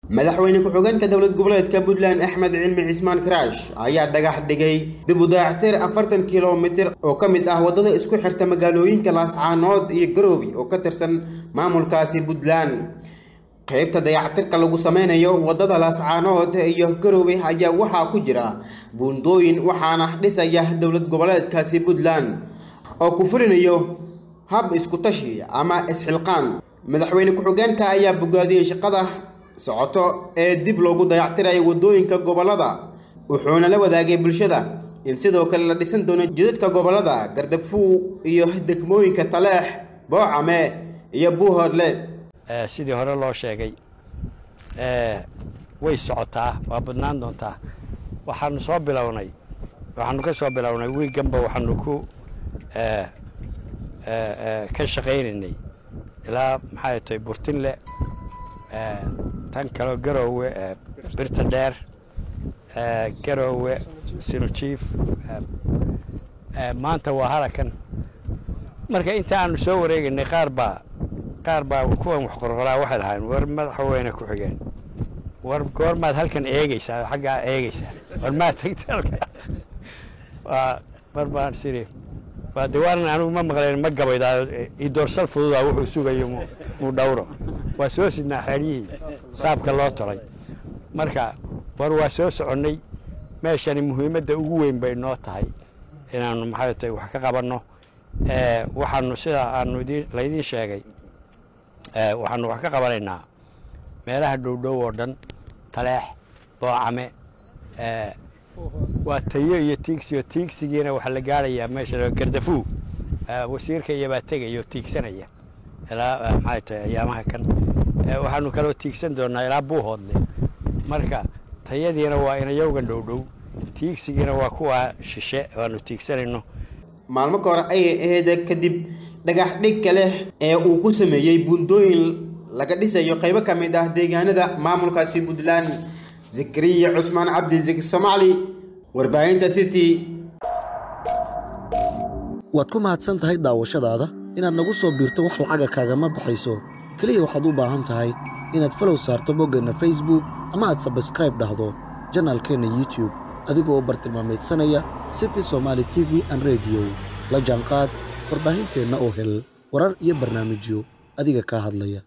madaxweyne ku-xigeenka dowlad goboleedka puntland axmed cilmi cismaan karaash ayaa dhagax dhigay dib u dayactir afartan kilomitir oo ka mid ah waddada isku xirta magaalooyinka laascaanood iyo garoobi oo ka tirsan maamulkaasi puntland qaybta dayactirka lagu sameynayo waddada laascaanood iyo garoobe ayaa waxaa ku jira buundooyin waxaana dhisaya dowlad goboleedkaasi puntland oo ku fulinayo hab isku tashi ama isxilqaan madaxweyne ku-xigeenka ayaa bogaadiyey shaqada socoto ee dib loogu dayactirayo waddooyinka gobollada wuxuuna la wadaagay bulshada in sidoo kale la dhisan doono jidadka gobollada gardafuu iyo degmooyinka taleex boocame iyo buuhoodle sidii hore loo sheegay way socotaa waa badnaan doontaa waxaanu soo bilownay waxaanu ka soo bilownay wiiganba waxaanu ku ka shaqaynaynay ilaa maxay tahay burtinle tan kaleo garoowe birta dheer garoowe sinujiif maanta waa halakan marka inta aanu soo wareegaynay qaar baa qaar baa kuwan wax qorqoraa waxay dhahaan war madaxweyne ku xigeen war goormaad halkan eegeysaa oo xaggaa eegeysaa war maad tagta halka waa mar baan siri waa de waanan anigu ma maqleen ma gabaydaa idoorsal fududaa wuxuu sugayo muu dhowro waa soo sidnaa xeeryihii saabka loo tolay marka war waa soo soconnay meeshani muhiimadda ugu weyn bay noo tahay inaannu maxay tahay wax ka qabanno waxaanu sidaa aanu laydiin sheegay waxaanu wax ka qabanaynaa meelaha dhowdhow oo dhan taleex boocame waa tayo iyo tiigsiyo tiigsigiina waxaa la gaarayaa meesha gardafuu wasiirka iyobaa tegaya oo tiigsanaya ilaa maxay tahay ayaamaha kan waxaanu kaloo tiigsan doonaa ilaa buuhoodle marka tayadiina waa inayowgan dhowdhow tiigsigiina waa kuwa shishe waanu tiigsanayno maalmo ka hor ayay ahayd kadib dhagax dhig kale ee uu ku sameeyey buundooyin laga dhisayo qaybo ka mid ah deegaanada maamulkaasi puntland zakariya cusmaan cabdi zaki soomaali warbaahinta city waad ku mahadsan tahay daawashadaada inaad nagu soo biirto wax lacaga kaagama baxayso keliya waxaad u baahan tahay inaad falow saarto boggeenna facebook ama aad sabskraib dhahdo janaalkeenna youtube adigoo bartilmaamaydsanaya city somaali t v an rediyo la jaanqaad warbaahinteenna oo hel warar iyo barnaamijyo adiga kaa hadlaya